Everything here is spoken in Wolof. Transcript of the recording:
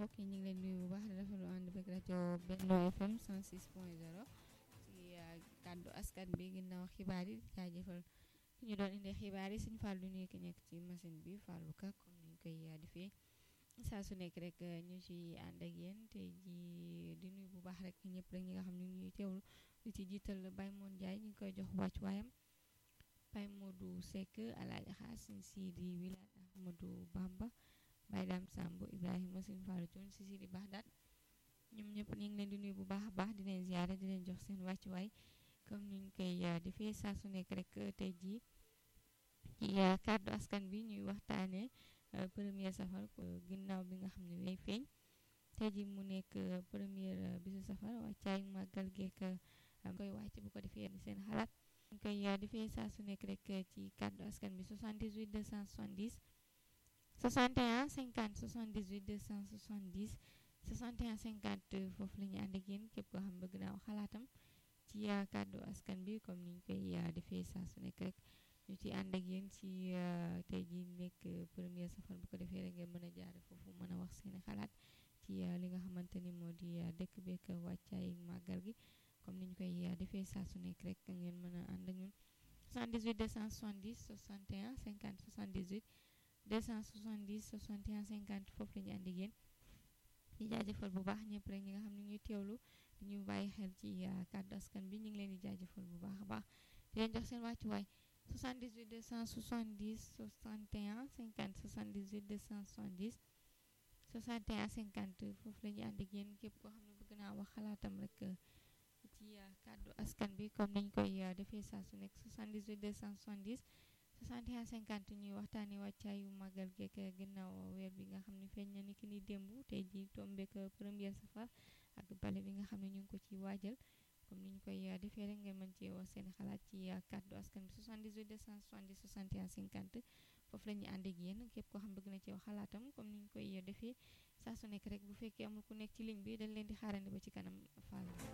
mbokk yi ñu ngi leen nuyu bu baax di rafetlu ànd beeg rajo Benno FM 106 point 0 ci kàddu askan bi ginnaaw xibaar yi jaajëfal ki ñu doon indee xibaar yi suñu fàllu nuyu ki nekk ci machine bi fàllu ka comme ni ñu koy defee saa su nekk rek ñu ci ànd ak yéen te ji di nuyu bu baax rek ñëpp rek ñi nga xam ne ñuy teewlu di ci jiital Baye Moon Ndiaye ñu ngi koy jox wàccuwaayam Baye Modou Seck Alaaji Xaasin Sidi Wilane Ahmadou Bamba Baye Dame Samb Ibrahima Sine Fallou Thioune si Sidi Baxdaat ñoom ñëpp ñu ngi leen di nuyu bu baax a baax di leen ziare di leen jox seen wàccuwaay comme ni ñu koy defee saa su nekk rek tey jii ci kàddu askan bi ñuy waxtaanee première safar ginnaaw bi nga xam ne way feeñ tey jii mu nekk première bisu safar wàccaay màggal geek koy wàcc bu ko defee seen xalaat ñu koy defee saa su nekk rek ci kàddu askan bi 78 270 61 50 78 270 61 50 foofu la ñu ànd ak yéen képp koo xam bëgg naa wax xalaatam ci kàddu askan bi comme ni ñu koy defee saa su nekk rek ñu ci ànd ak yéen ci tey jii nekk première safar bu ko defee rek ngeen mën a jaare foofu mën a wax seeni xalaat ci li nga xamante ni moo di dëkk beek wàccaay màggal gi comme ni ñu koy defee saa su nekk rek ngeen mën a ànd ak ñun 78 270 61 50 78 270 61 50 foofu la ñu ànd ak yéen di jaajëfal bu baax ñëpp rek ñi nga xam ne ñuy teewlu di ñu bàyyi xel ci kàddu askan bi ñu ngi leen di jaajëfal bu baax a baax di leen jox seen wàccuwaay 78 270 61 50 78 270 61 50 foofu la ñu ànd ak yéen képp koo xam ne bëgg naa wax xalaatam rek ci kàddu askan bi comme nañ koy defee saa su nekk 78 270 61 50 ñuy waxtaanee wàccaayu màggal geek ginnaaw weer bi nga xam ne feeñ na ni ki ni démb tey ji tombeek première safar ak bale bi nga xam ne ñu ngi ko ci waajal comme ni ñu koy defee rek ngeen mën cee wax seen xalaat ci kàddu askan bi 78 270 61 50 foofu la ñuy ànd ak yéen képp koo xam bëgg na ci wax xalaatam comme ni ñu koy defee saa su nekk rek bu fekkee amul ku nekk ci ligne bi dañ leen di xaarandi ba ci kanam Fall.